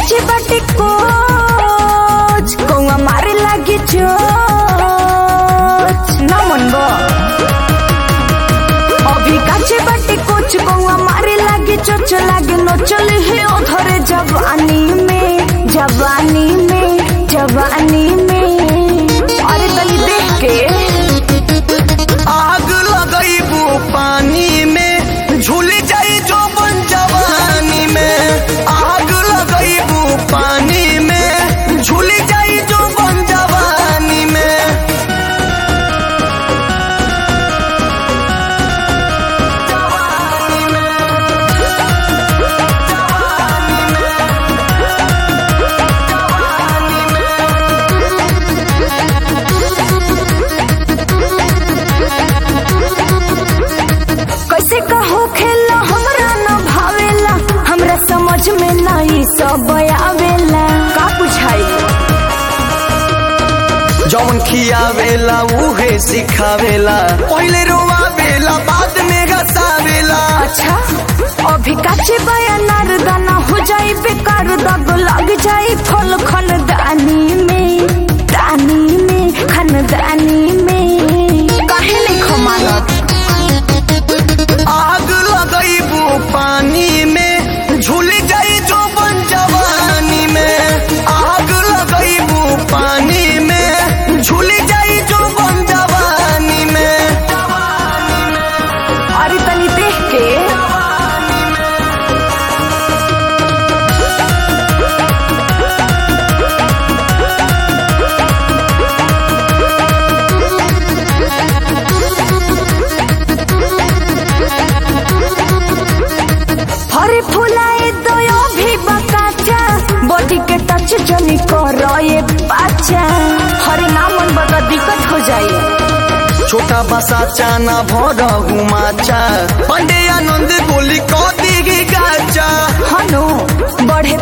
काचे बाटे कोच कौआ मारे लागी चोच ना मन बा अभी काचे बाटे कोच कौआ मारे लागी चोच लागे नो चले हे ओधरे जवानी में जवानी में जवानी में अरे तनी देख के आग लगैबू पानी में झूल जाई जो बन जवानी में आग लगैबू पानी में झूल जाई जो बन जवानी में कैसे कहो खेला हमरा न भावेला हमरा समझ में नहीं सब आवेला का बुझाई जौन खियावेला उहे सिखावेला पहले रोवावेला बाद में गसावेला अच्छा अभी काचे बयानार दाना हो जाई बेकार दग लग जाई फल खानदानी में दानी में खानदानी में काहे नहीं खमानत आग लगैबू पानी में झूल जाई जो बन जवानी में आग लगैबू पानी में झूल जाई जो बन जवानी में अरे तनी देख के हरे फुलाए दो भी बकाचा बॉडी के टच जनी करो ये बच्चा हरे नामन बड़ा दिक्कत हो जाए छोटा बसा चाना भर हुमाचा पंडे आनंद गोली कदी गाचा हनु बढ़े